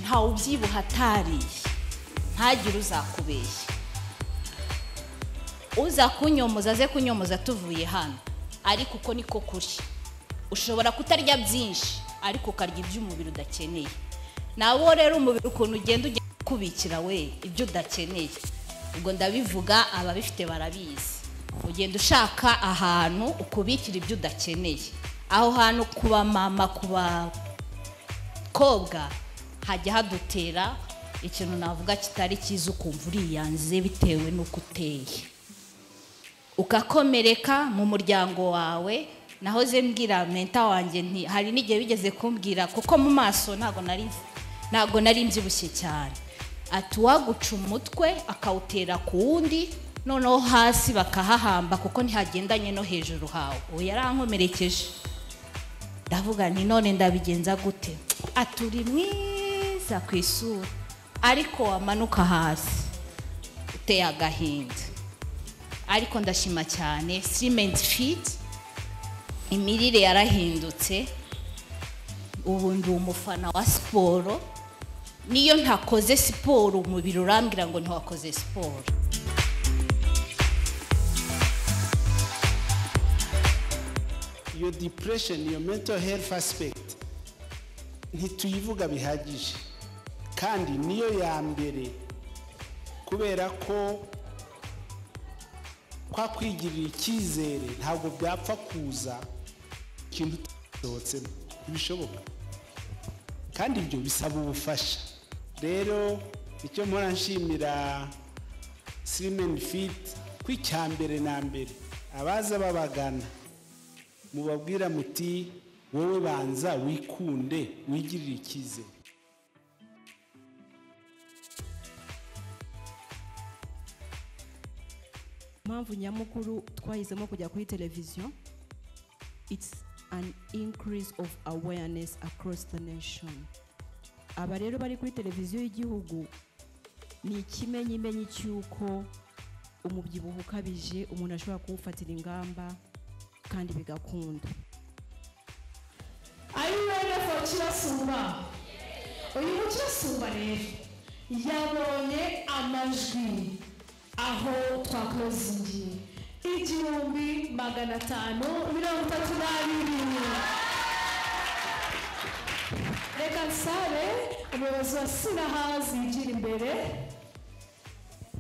ntawe ubyibuha atariye ntagire uzakubeshya uza kunyomoza aze kunyomoza tuvuye hano ariko uko niko kuri ushobora kutarya byinshi ariko ukarya ibyo umubiri udakeneye nawe rero umubiri ukuntu ugenda ujya ukubikira we ibyo udakeneye ubwo ndabivuga ababifite barabizi ugenda ushaka ahantu ukubikira ibyo udakeneye aho hantu ku bamama ku bakobwa hajya hadutera ikintu navuga kitari cyiza ukumva uriyanze bitewe n'uko uteye ugakomereka mu muryango wawe nahoze mbwira menta wanjye nti hari n'igihe bigeze kumbwira kuko mu maso ntabwo nari ntabwo nari mbyibushye cyane ati uwaguca umutwe akawutera ku wundi noneho hasi bakahahamba kuko ntihagendanye no hejuru hawe ubu yarankomerekeje ndavuga nti none ndabigenza gute ati uri mwiza ku isura ariko wamanuka hasi uteye agahinda ariko ndashima cyane sirimenti fiti imirire yarahindutse ubu ndi umufana wa siporo niyo ntakoze siporo umubiri urambwira ngo ntiwakoze siporo your depression your mental health aspect ntituyivuga bihagije kandi niyo ya mbere kubera ko kwa kwigirira icyizere ntabwo byapfa kuza ikintu utasohotsemo ntibishoboka kandi ibyo bisaba ubufasha rero icyo mpora nshimira sirimeni fiti ko icya mbere na mbere abaza babagana mubabwira muti wowe banza wikunde wigirire icyizere mpamvu nyamukuru twahisemo kujya kuri televiziyo it's an increase of awareness across the nation aba rero bari kuri televiziyo y'igihugu ni ikimenyimenyi cy'uko umubyibuho ukabije umuntu ashobora kuwufatira ingamba kandi bigakunda Are you ready for kirasumba uyu mukirasumba rero yabonye amajwi aho twakozingiye igihumbi magana atanu mirongo itatu n'abiri reka nsare umuyobozi wa sinahazi yigira imbere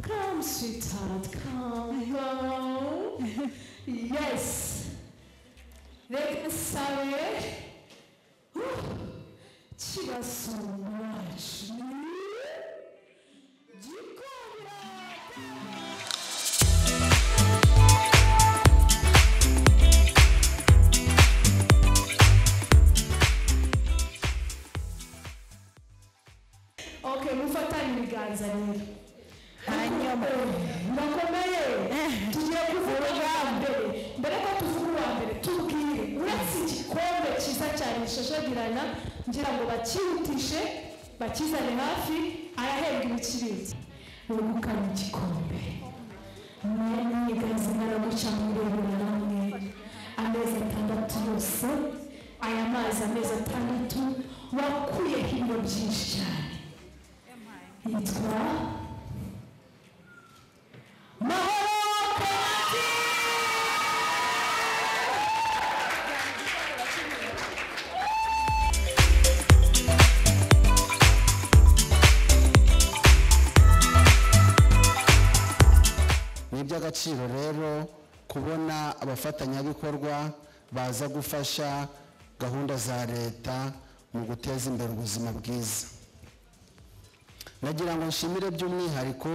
come sweetheart come go yes reka nsare Uh, kirasumba wacu gikomera okay mufatane ibiganza rero hanyuma bakomeye tugiye kuvuga ubwa mbere mbere ko tuvuga uwa mbere tubwire uretse igikombe cyiza cyane gishashagirana ngira ngo bakihutishe bakizane hafi arahembwa ibikibindi wegukana igikombe mwene ibiganza baraguca mu birebera hamwe amezi atandatu yose aya mazi amezi atandatu wakuyeho ibiro byinshi cyane yitwa mahoro penati ni iby'agaciro rero kubona abafatanyabikorwa baza gufasha gahunda za leta mu guteza imbere ubuzima bwiza nagira ngo nshimire by'umwihariko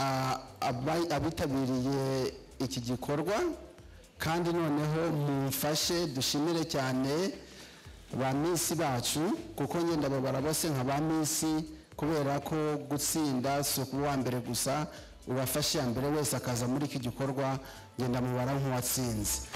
ah, aba- abitabiriye iki gikorwa kandi noneho mumfashe dushimire cyane ba minsi bacu kuko ngenda babara bose nka ba minsi kubera ko gutsinda si ukuba uwa mbere gusa ubafashe iya mbere wese akaza muri iki gikorwa ngenda mubara nk'uwatsinze